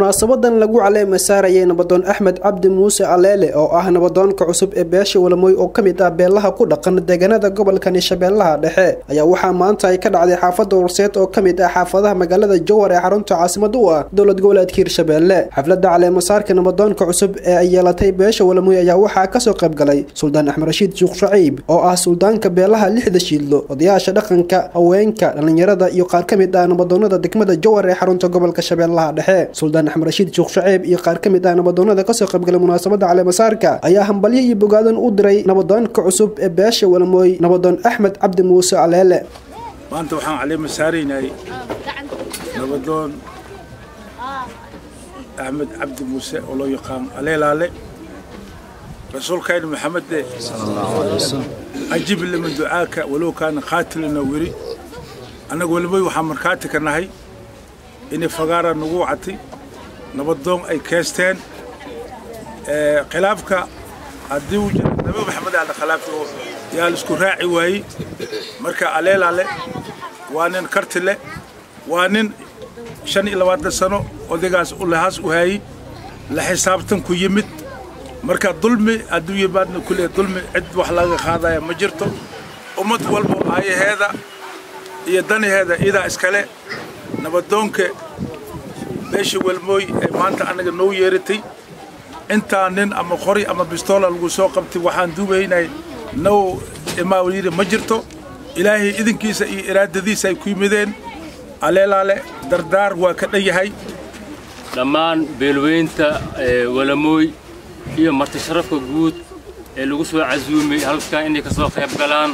munaasabadan lagu caleema saarayay nabadoon axmed cabdi muuse aleele oo ah nabadoonka cusub ee beesha walamoy oo ka mid ah beelaha ku dhaqan deegaanada gobolkani shabeellaha dhexe ayaa waxaa maanta ay ka dhacday xaafadda warseed oo ka mid ah xaafadaha magaalada jowhar ee xarunta caasimada u ah dowlad goboleedka hirshabeelle xafladda caleemasaarka nabadoonka cusub ee ay yeelatay beesha walamoy ayaa waxaa kasoo qayb galay suldaan axmed rashiid suuq shaciib oo ah suldaanka beelaha lixda shiidlo odayaasha dhaqanka haweenka dhallinyarada iyo qaar ka mid ah nabadoonada degmada jowhar ee xarunta gobolka shabeellaha dhexe suldaan axmed rashiid suuq shaceeb iyo qaar ka mid ah nabadoonada kasoo qaybgalay munaasabada caleemasaarka ayaa hambalyo iyo bogaadan u diray nabadoonka cusub ee beesha walamooy nabadoon axmed cabdi muuse aleele maanta waxaan caleema saaraynay nabadoon axmed cabdi muuse oo loo yaqaan aleelaale rasuulkayna maxamede ajib liman ducaaka walow kaana qaatilana weri annaga walamooy waxaan markhaati ka nahay inay fagaara nagu wacatay nabadoon ay keesteen khilaafka haddii uu jira nabi maxamed ala khilaafka yaa la isku raaci waayey marka aleelaale waa nin karti leh waa nin shan iyo labaatan sano odaygaas ulahaas u haayey la xisaabtan ku yimid marka dulmi hadduu yimaadna kule dulmi cid wax laga qaadaya ma jirto ummad walba aayaheeda iyo danaheeda idaa iskale nabadoonka beesha welmooy ee maanta annaga noo yeeratay intaa nin ama qori ama bistoola lagu soo qabtay waxaan duubaynay now imaayiri ma jirto ilaahay idinkiisa iyo iraadadiisa ay ku yimideen aleelaale dardaar waa ka dhan yahay dhammaan beelweynta walamooy iyo marti sharafka guud ee lagu soo casuumay halkan inay ka soo qayb galaan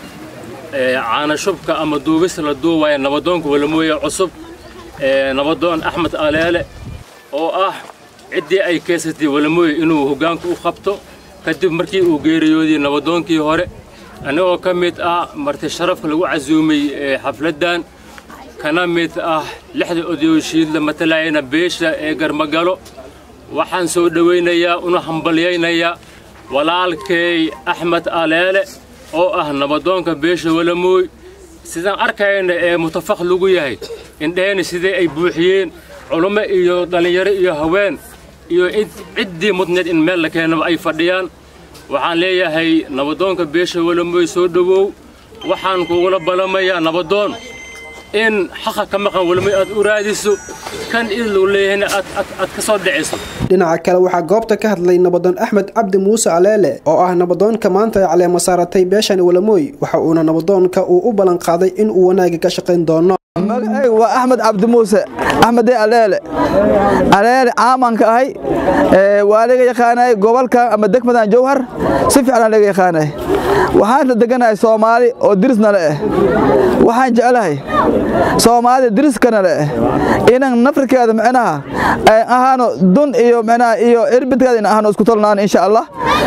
caanashubka ama duubista la duubaya nabadoonka walamooye cusub nabadoon axmed aleele oo ah ciddii ay keesatay walamooye inuu hoggaanka u qabto kadib markii uu geeriyooday nabadoonkii hore annagoo ka mid ah marti sharafka lagu casuumay xafladdan kana mid ah lixda odayooshiidla matalayana beesha ee garmagalo waxaan soo dhowaynayaa una hambalyaynayaa walaalkay axmed aleele oo ah nabadoonka beesha walamooy sidaan arkayna ee mutafaq lagu yahay indheheenna sidee ay buuxiyeen culummo iyo dhallinyaro iyo haween iyo ciddii mudneed in meel la keenaba ay fadhiyaan waxaan leeyahay nabadoonka beesha walamooy soo dhowow waxaan kugula ballamayaa nabadoon in xaqa ka maqan walamooy aad u raadiso kan idlu leeyahayna aad ka soo dhiciso dhinaca kale waxaa goobta ka hadlay nabadoon axmed cabdi muuse aleele oo ah nabadoonka maanta ay caleema saaratay beeshani walamooy waxa uuna nabadoonka uu u ballan qaaday in uu wanaagga ka shaqayn doono magacaygu waa axmed cabdi muuse axmede aleele aleele caamanka ahay waa laga yaqaanay gobolka ama degmadan jowhar si fiican laga yaqaanay waxaan la deganahay soomaali oo dirisna le eh waxaan jeclahay soomaalida diriskana le eh inan nafrikeeda micnaha ahaano dun iyo micnaha iyo irbidkeeda in ahaano isku tolnaan insha allah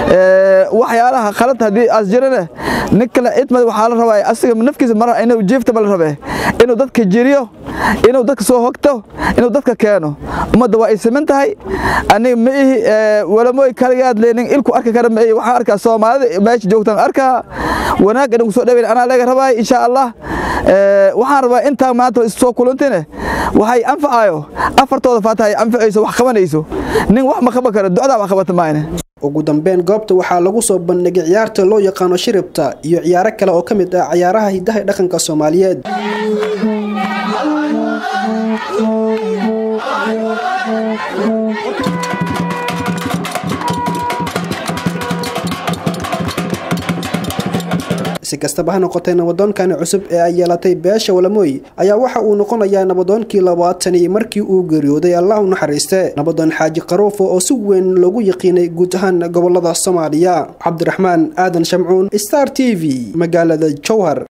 waxyaalaha khalad haddii aas jirane nin kale cidmad waxaa la rabaa asiga nafkiisa mar inuu jiiftaba la rabe inuu dadka jiriyo inuu dadka soo hogto inuu dadka keeno ummadda waa ay siman tahay aniga ma ihi walamooy kaligaad leenin ilku arki kara ma ihi waxaan arkaa soomaalida meesha joogtaan arkaa wanaag inagu soo dhaweyn anaa laga rabaay insha allah waxaan rabaa intaa maanta issoo kulantine waxay anfacayo afartooda faata ay anfacayso wax qabanayso nin wax ma qaban karo ducdaa wax qabata maayne ugu dambeyn goobta waxaa lagu soo bandhigay ciyaarta loo yaqaano shiribta iyo ciyaaro kale oo ka mid ah ciyaaraha hidaha dhaqanka soomaaliyeed si kastaba ha noqotee nabadoonkani cusub ee ay yeelatay beesha walamooy ayaa waxa uu noqonayaa nabadoonkii labaatanii markii uu geeriyooday allah u naxariiste nabadoon xaaji qaruufo oo si weyn loogu yaqiinay guud ahaan gobolada soomaaliya cabdiraxmaan aadan shamcuun star t v magaalada jowhar